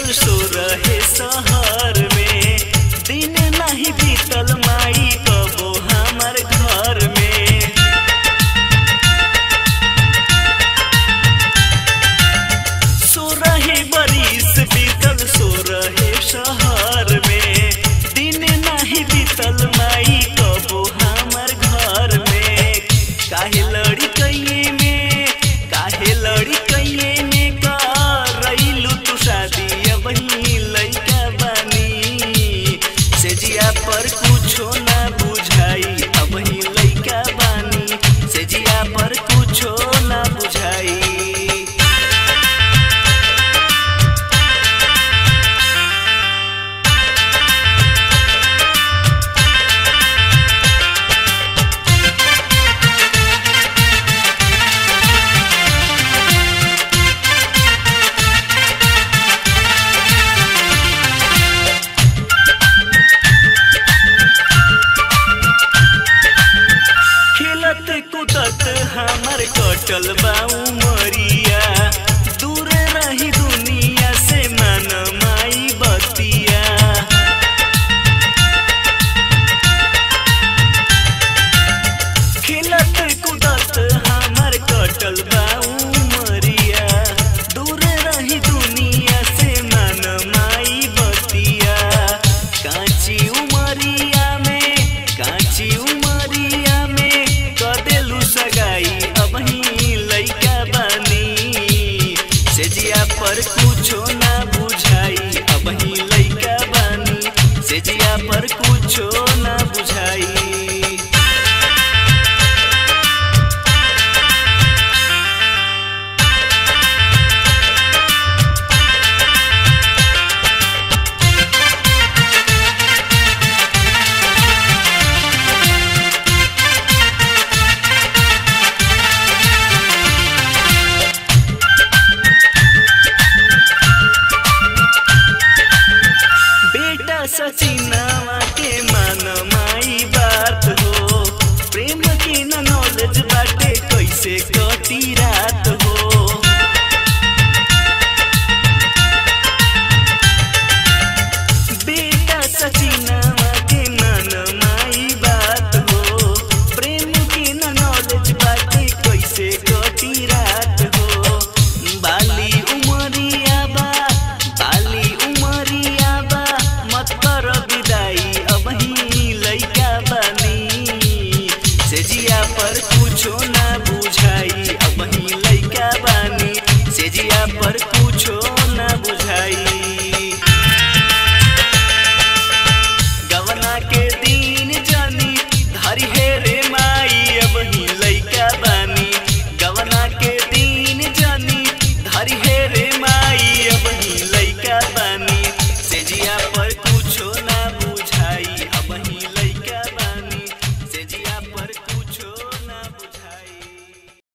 बीतल सो रहे शहर में दिन नहीं बीतल माई कबो हमार घर में सो रहे बरिस बीतल सो रहे शहर में दिन नहीं बीतल माई कबो हमार घर में काहे लड़ी कइये में काहे लड़ी कइये में करैलू तू शादी अब ही लइका बानी से जिया पर कुछो ना बुझाई अब ही लइका बानी से जिया पर कुछो ना बुझाई खेलत कुदत हमर कटल बा उमरिया दूर रही दुनिया से मन माई बतिया खेलत कुदत हमर कटल बा उमरिया दूर रही दुनिया से मन माई बतिया कांची उमरिया में कांची उमरिया में कदेलू सगाई अब ही लइका बानी से जिया पर कुछो ना बुझाई अब ही लइका बानी से जिया पर कुछो ना बुझाई बेटा सचिन